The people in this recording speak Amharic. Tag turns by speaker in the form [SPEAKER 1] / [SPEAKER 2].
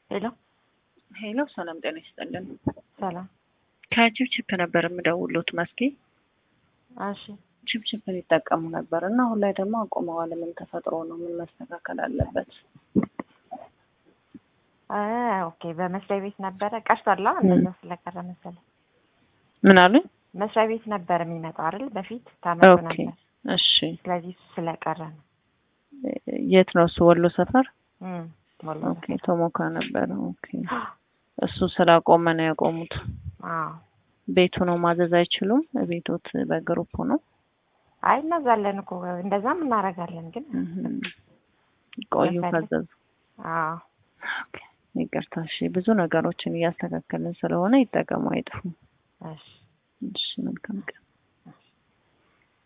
[SPEAKER 1] ሄሎ
[SPEAKER 2] ሄሎ፣ ሰላም ጤና ይስጥልን።
[SPEAKER 1] ሰላም።
[SPEAKER 2] ከችፕችፕ ነበር የምደውሉት መስኪ።
[SPEAKER 1] እሺ
[SPEAKER 2] ችፕችፕን ይጠቀሙ ነበር እና አሁን ላይ ደግሞ አቁመዋል። ምን ተፈጥሮ ነው? ምን መስተካከል አለበት?
[SPEAKER 1] አ ኦኬ። በመስሪያ ቤት ነበረ ቀርቷላ። እንደዛ ስለቀረ መሰለኝ።
[SPEAKER 2] ምን አሉኝ?
[SPEAKER 1] መስሪያ ቤት ነበር የሚመጣው አይደል? በፊት ታመጡ
[SPEAKER 2] ኦኬ
[SPEAKER 1] ነበር።
[SPEAKER 2] እሺ።
[SPEAKER 1] ስለዚህ እሱ ስለቀረ ነው።
[SPEAKER 2] የት ነው እሱ? ወሎ ሰፈር።
[SPEAKER 1] እም ወሎ
[SPEAKER 2] ኦኬ። ቶሞካ ነበረ። ኦኬ። እሱ ስላቆመ ነው ያቆሙት።
[SPEAKER 1] አዎ።
[SPEAKER 2] ቤቱ ነው ማዘዝ አይችሉም? ቤቶት በግሩፕ ነው?
[SPEAKER 1] አይ እናዛለን እኮ እንደዛም እናደርጋለን ግን
[SPEAKER 2] እህም። ቆዩ
[SPEAKER 1] መፈለግ-
[SPEAKER 2] ካዘዙ።
[SPEAKER 1] አዎ
[SPEAKER 2] ኦኬ። ይቅርታ። እሺ። ብዙ ነገሮችን እያስተካከልን ስለሆነ ይጠቀሙ፣ አይጥፉ።
[SPEAKER 1] እሺ
[SPEAKER 2] እሺ። መልካም ቀን።